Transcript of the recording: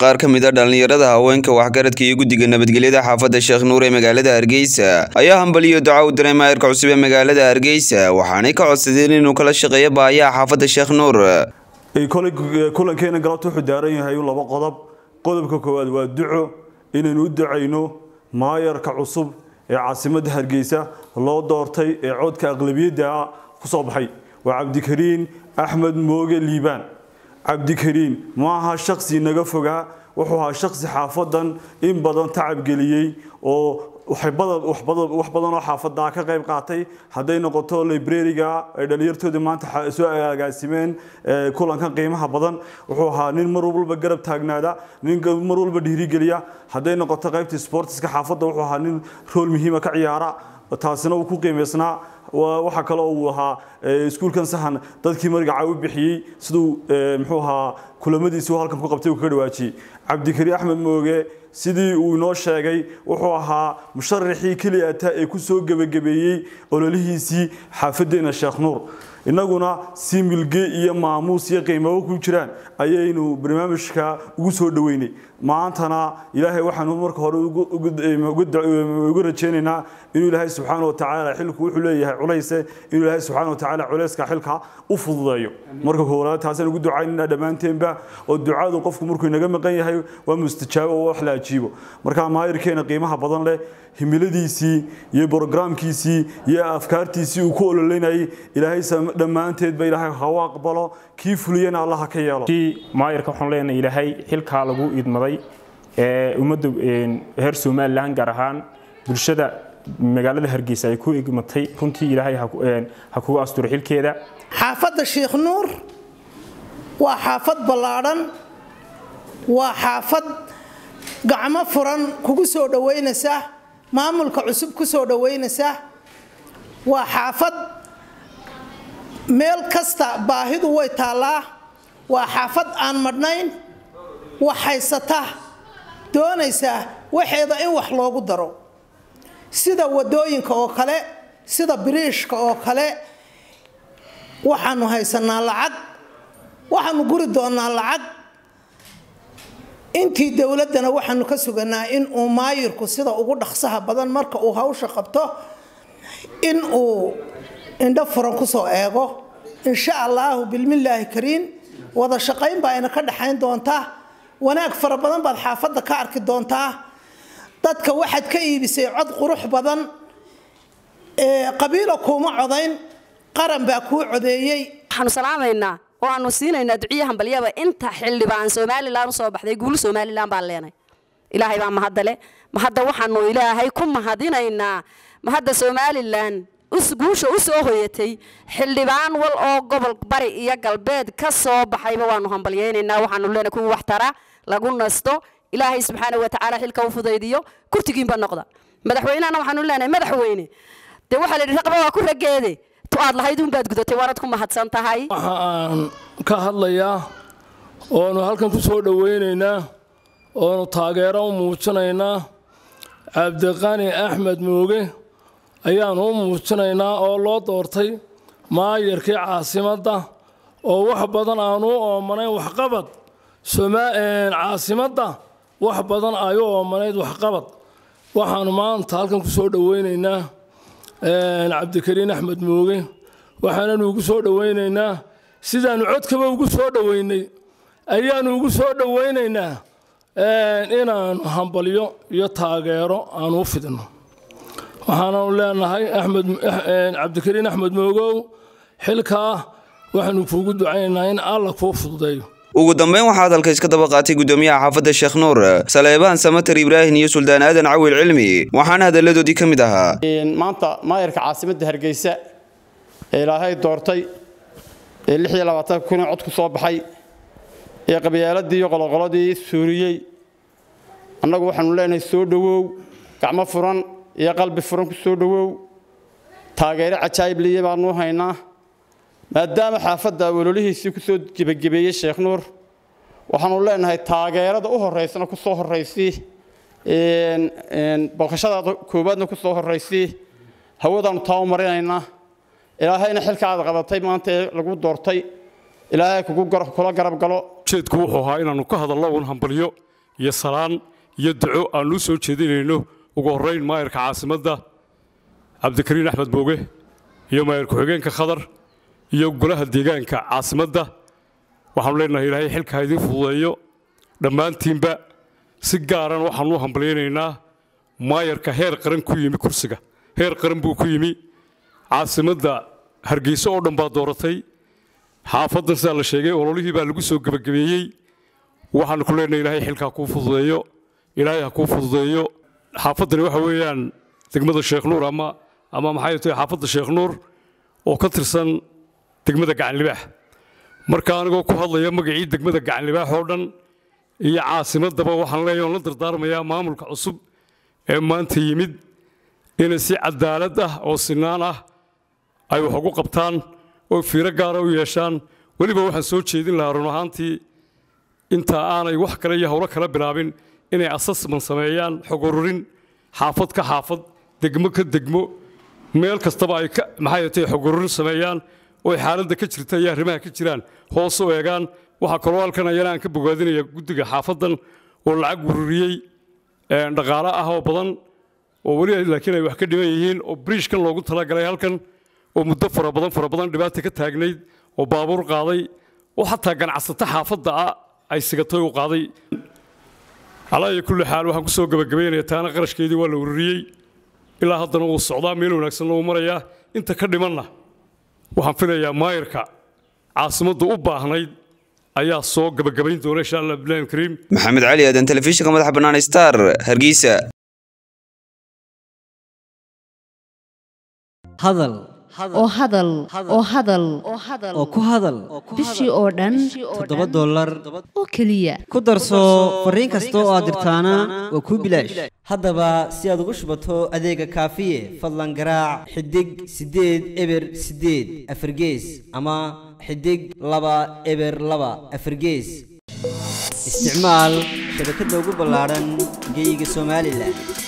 qaar ka mid a dhallinyarada haweenka waxgaradka iyo guddiga nabadgelyada xaafadda sheekh nuur ee magaalada hargeysa ayaa hambaliyo duca u diray maayarka cusub ee magaalada hargeysa waxaanay ka codsadeen inuu kala shaqeeyo baayaha xaafadda sheekh nuur kulankeena galabta wuxuu daaran yahay laba qodob qodobka koowaad waa duco inaynu u ducayno maayarka cusub ee caasimadda hargeysa loo doortay ee codka aqlabiyadda ku soo baxay waa cabdikariin axmed mooge liibaan cabdikariin ma aha shaksi naga fogaa wuxuu ahaa shaksi xaafadan in badan tacabgeliyey oo wax badan oo xaafadaa ka qayb qaatay hadday noqoto librariga ay dhalinyartooda maanta soo agaasimeen kulankan qiimaha badan wuxuu ahaa nin mar walba garab taagnaada nin mar walba dhiirigeliya hadday noqoto qaybta sportiska xaafadda wuxuu ahaa nin rool muhiima ka ciyaara taasina uu ku qiimaysnaa waxa kale uu ahaa iskuulkan sahan dadkii magaca u bixiyey siduu muxuu ahaa kulamadiisii halkan ku qabtay uu kaga dhawaajiyey cabdikariin axmed mooge sidii uu inoo sheegay wuxuu ahaa musharaxii keliya ataa ee ku soo gebagabeeyey ololihiisii xaafaddeena sheekh nuur innaguna si milge iyo maamuus iyo qiimabo ku jiraan ayaynu barnaamijka ugu soo dhoweynay maantana ilaahay waxaanu marka hore ugu rajaynaynaa inuu ilaahay subxaana watacaala xilku wuxuu leeyahay culayse inuu ilaahay subxaana watacaala culayska xilka u fududeeyo marka koowaad taasaan ugu ducaynayna dhammaanteenba oo ducadu qofku markuu inaga maqan yahay waa mustajaabo oo wax la ajiibo marka maayirkeena qiimaha badan leh himiladiisii iyo brograamkiisii iyo afkaartiisii uu ku ololeynayay ilaahay dhammaanteedba ilaahay hawa aqbalo kii fuliyana allaha ka yeelo maayirka waxaan leenahay ilaahay xilkaa lagu idmaday ee ummadda reer somalilan gaar ahaan bulshada magaalada hargeysa ay ku igmatay runtii ilaahay ha kugu asturo xilkeeda xaafadda sheekh nuur waa xaafad ballaadhan waa xaafad gacmo furan kugu soo dhowaynaysa maamulka cusub ku soo dhowaynaysa waa xaafad meel kasta baahidu way taallaa waa xaafad aan madhnayn wax haysata doonaysaa waxeeda in wax loogu daro sida wadooyinka oo kale sida biriishka oo kale waxaanu haysanaa lacag waxaanu guri doonaa lacag intii dowladdana waxaanu ka suganaa in uu maayirku sida ugu dhaqsaha badan marka uu hawsha qabto in uu indho furan kusoo eego insha allaahu bilmillaahi kariin wada shaqayn baa ina ka dhexayn doontaa wanaag fara badan baad xaafadda ka arki doontaa dadka waxaad ka iibisay cod qurux badan qabiilo kuuma codayn qaran baa kuu codeeyey waxaanu salaamaynaa oo aanu siinaynaa duciya hambalyaba inta xildhibaan somalilan usoo baxday guul somalilan baan leenay ilaahay baa mahadale mahadda waxaanu ilaahay ku mahadinaynaa mahadda somalilan guusha u soo hoyatay xildhibaan wal oo gobol bari iyo galbeed ka soo baxayba waanu hambalyaynaynaa waxaanu leenahay kuwa wax tara lagu nasto ilaahay subxaana watacaala xilka u fudaydiyo kurtigiinba noqda madaxweynehana waxaanu leenahay madaxweyne dee waxaa la yidhi raqba waa ku rageede tu aad lahayd unbaad gudatay waanad ku mahadsan tahay waxa aan ka hadlayaa oonu halkan ku soo dhowaynaynaa oonu taageero u muujinaynaa cabdiqani axmed mooge ayaanu u muujinaynaa oo loo doortay maayarkii caasimadda oo wax badan aanu u oomanayn waxqabad caasimadda wax badan ay u oomanayd waxqabad waxaanu maanta halkan ku soo dhowaynaynaa cabdikariin axmed mooge waxaananu ugu soo dhowaynaynaa sidaannu codkaba ugu soo dhowaynay ayaannu ugu soo dhowaynaynaa inaannu hambalyo iyo taageero aanu u fidno waxaananu leenahay axmed cabdikariin axmed moogow xilkaa waxaanu kuugu ducaynaynaa in alla kuu fududeeyo ugu dambeyn waxaa hadalka iska daba qaatay guddoomiyaha xaafadda sheekh nuur saleebaan samater ibraahim iyo suldaan aadan cawil cilmi waxaana hadalladoodii ka mid ahaa maanta maayarka caasimadda hargeysa ee ilaahay doortay ee lix iyo labaatanka kun ee cod ku soo baxay ee qabyaaladii iyo qoloqoladii suuriyey annagu waxaanu leenahay soo dhowow gacmo furan iyo qalbi furan ku soo dhowow taageero cajaayib liya baanu haynaa maadaama xaafadda ololihiisii ku soo gebagebeeyey sheekh nuur waxaanu leenahay taageerada u horeysana ku soo horeysii booqashadaada koowaadna ku soo horeysii hawadaanu taa u marinaynaa ilaahayna xilka aad qabatay maanta ee lagu doortay ilaahay kugu gar- kula garab galo ujeedku wuxuu ahaa inaannu ka hadallo uun hambalyo iyo salaan iyo duco aannu soo jeedinayno ugu horrayn maayarka caasimadda cabdikariin axmed booge iyo maayar ku-xigeenka khadar iyo golaha deegaanka caasimadda waxaanu leenahay ilaahay xilka ha idiin fududeeyo dhammaantiinba si gaaran waxaanu u hambalyaynaynaa maayarka heer qaran ku yimi kursiga heer qaran buu ku yimi caasimadda hargeyso oo dhan baa dooratay xaafaddan sidaa la sheegay ololihii baa lagu soo gebagabeeyey waxaanu ku leenahay ilaahay xilka ha kuu fududeeyo ilaahay ha kuu fududeeyo xaafaddani waxa weeyaan degmada sheekh nuur ama ama maxay tahay xaafadda sheekh nuur oo ka tirsan degmada gacanlibaax marka anigoo ku hadlaya magacii degmada gacanlibaax oo dhan iyo caasimaddaba waxaan leeyahay oon la dardaarmayaa maamulka cusub ee maanta yimid inay si cadaalad ah oo sinaan ah ay wax ugu qabtaan oo fiiro gaara u yeeshaan weliba waxaan soo jeedin lahaa run ahaantii inta aanay wax kale iyo howlo kala bilaabin inay assessment sameeyaan xog ururin xaafad ka xaafad degmo ka degmo meel kastaba ay maxay tahay xog ururin sameeyaan oo ay xaaladda ka jirta iyo arrimaha ka jiraan hoos u eegaan waxaa kaloo halkan ayana aan ka bogaadinaya guddiga xaafaddan oo lacag ururiyey dhaqaale ah oo badan oo weli laakiin ay wax ka dhiman yihiin oo briishkan loogu talagalay halkan oo muddo fara badan fara badan dhibaata ka taagnayd oo baabuur qaaday oo xataa ganacsato xaafadda ah ay sigatay u qaaday calaa iyo kulli xaal waxaan ku soo gebagabaynaya taana qarashkeedii waa la ururiyey ilaa haddana wuu socdaa meel wanaagsanna wuu marayaa inta ka dhimanna waxaan filayaa maayarka caasimaddu u baahnayd ayaa soo gebagabayn doona insha allah bilahi kariim maxamed cali aadan telefishinka madaxa bannaan star hargeysa hadal oo hadal oo hadal oo ku hadal bishii oo dhan toddoba dollar oo keliya ku darso fariin kasta oo aad dirtaana waa kuu bilaash haddaba si aad ugu shubato adeega kaafiye fadlan garaac xidig siddeed eber siddeed afargees ama xidig laba eber laba afargees isticmaal shabakadda ugu ballaadhan geyga somalilan